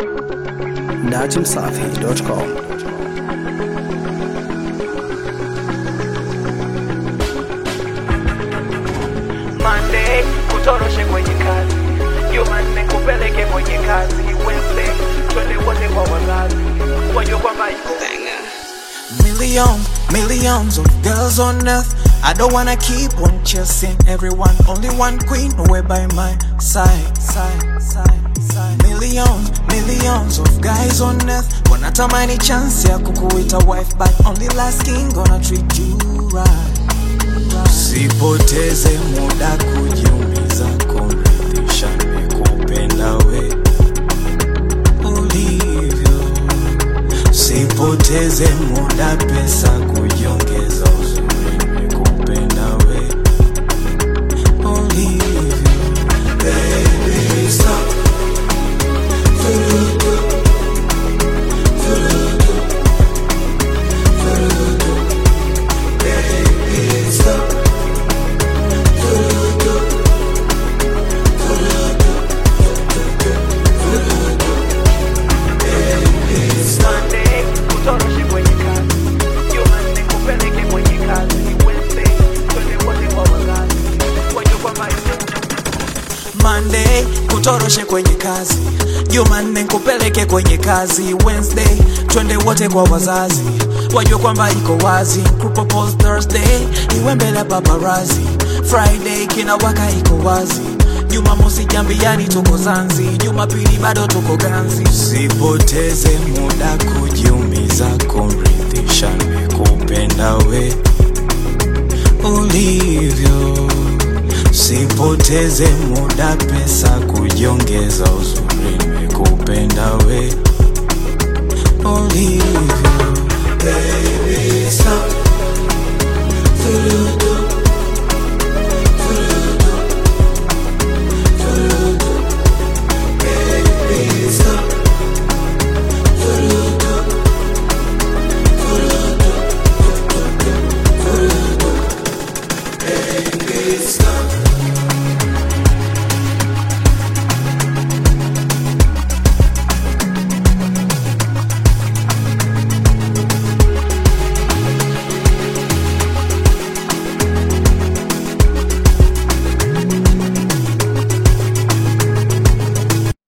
datimsafi.com. Monday kutoroshe kwenye kazi, Jumanne kupeleke kwenye kazi, Wednesday twende wote kwa wazazi, wajue kwamba iko Million, millions of girls on earth. I don't wanna keep on chasing everyone. Only one queen away by my side, side, side, side. Million, millions of guys on earth. Wanatamani chance ya kukuita wife, but only last king gonna treat you right. Sipoteze muda kujiumiza, kumridhisha nikupenda we ulivyo Sipoteze muda, pesa kujiongeza, uzuri nikupenda we ulivyo. Baby, stop. Vurugu. Vurugu. Vurugu. Baby, stop. Vurugu. Vurugu. Vurugu. Baby, stop. Monday kutoroshe kwenye kazi, Jumanne kupeleke kwenye kazi, Wednesday twende wote kwa wazazi, wajue kwamba iko Monday kutoroshe kwenye kazi, Jumanne nkupeleke kwenye kazi, Wednesday twende wote kwa wazazi, wajue kwamba iko wazi. Kupropose Thursday iwe mbele ya paparazi, Friday kina waka iko wazi, Jumamosi jambiani tuko Zanzi, Jumapili bado tuko Ganzi. Sipoteze muda kujiumiza, kumridhisha nikupenda we ulivyo Sipoteze muda, pesa kujiongeza, uzuri nimekupenda we ulivyo.